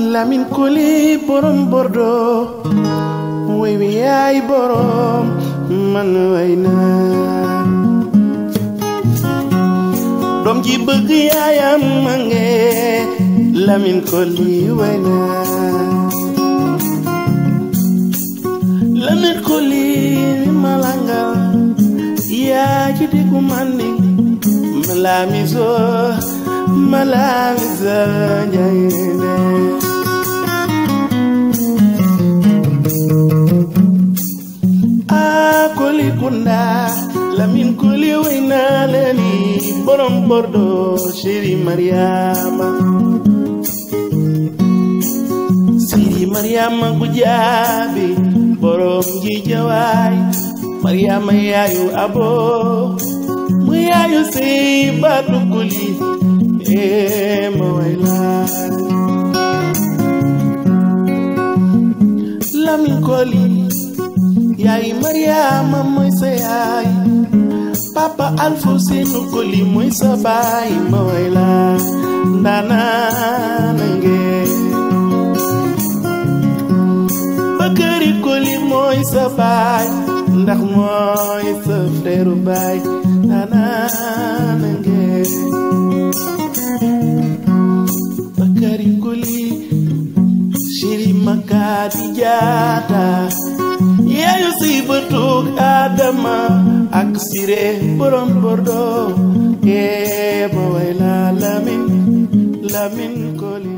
Lamin Koli borom Bordeaux way wi yaay borom man way naa doom ji bëgg yaayam ma nge Lamin Koli way naa Lamin Koli malanga yaa ci diggu mandi malamiso malamiso njayene a koli kunda lamin koli wayna leni borom bordeaux chéri mariama siri mariama gujaabi borom ji jawaay mariama yaayu abo mu yaayu sey baatu kuli ee ma way laay lamin koli yaay mariama mooy sa yaay papa alfu seenu koli mooy sa baay ma way laay ndaanaana ngeen Bakari Koli mooy sa baay ndax mooy sa frère baay nanaana ngeen Bakari Koli Chéri Makadi Jaata yaayu si bëtug Adama ak Siré borom Bordeaux ee ma way la Lamin Lamin Koli